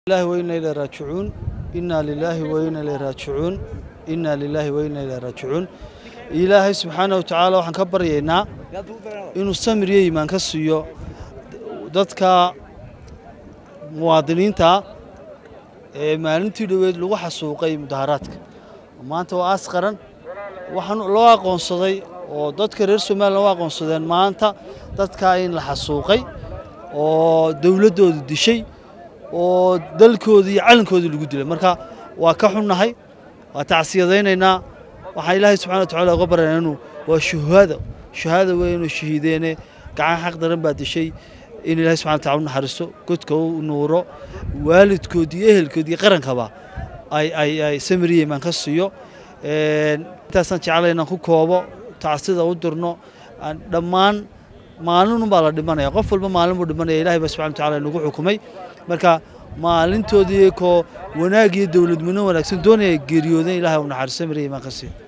ilahi wayna ilaa raajicuun innaa lilaahi wayna ilaa raajicuun innaa lilaahi wayna ilaa raajicuun ilaahay subxaana wa tacaala waxaan ka baryaynaa inuu samir iyo iimaan ka siiyo dadka muwaadiniinta ee maalintii dhoweed lagu xasuuqay mudaharaadka maanta waa aas qaran waxaan loo aqoonsaday oo dadka reer somalilan u aqoonsadeen maanta dadkaa in la xasuuqay oo dowladdooda dishay oo dalkoodii iyo calankoodii lagu dilay marka waa ka xunnahay waa tacsiyadaynaynaa waxaan ilaahay subxana wa tacala uga baryaynaa inuu waa shuhaada shuhaada weyn inuu shahiideene gacan xaq daran baa dishay in ilaahay subxana wa tacala u naxariisto godka u nuuro waalidkoodii iyo ehelkoodii qarankaba ay ay ay samiriya imaan ka siiyo intaasaan jeclay inaan ku koobo tacsida u dirno dhammaan maalinunbaa la dhimanaya qof walba maalin buu dhimanaya ilahay baa subxana wa tacala inagu xukumay marka maalintoodii koo wanaag iyo dowladnimo wanaagsan doonaya geeriyoodeen ilahay u naxariisto samiriya imaan ka siiyo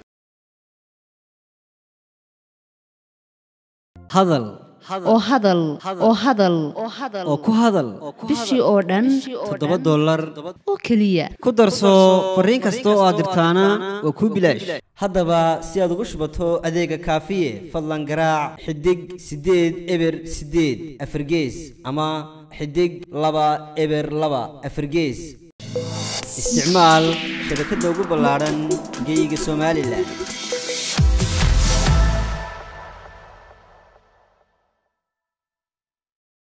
hadal oo hadal oo hadal oo ku hadal bishii oo dhan toddoba dollar oo keliya ku darso fariin kasta oo aad dirtaana waa kuu bilaash haddaba si aad ugu shubato adeega kaafiye fadlan garaac xidig siddeed eber siddeed afargees ama xidig laba eber laba afargees isticmaal shabakadda ugu ballaadhan geeyiga somalilan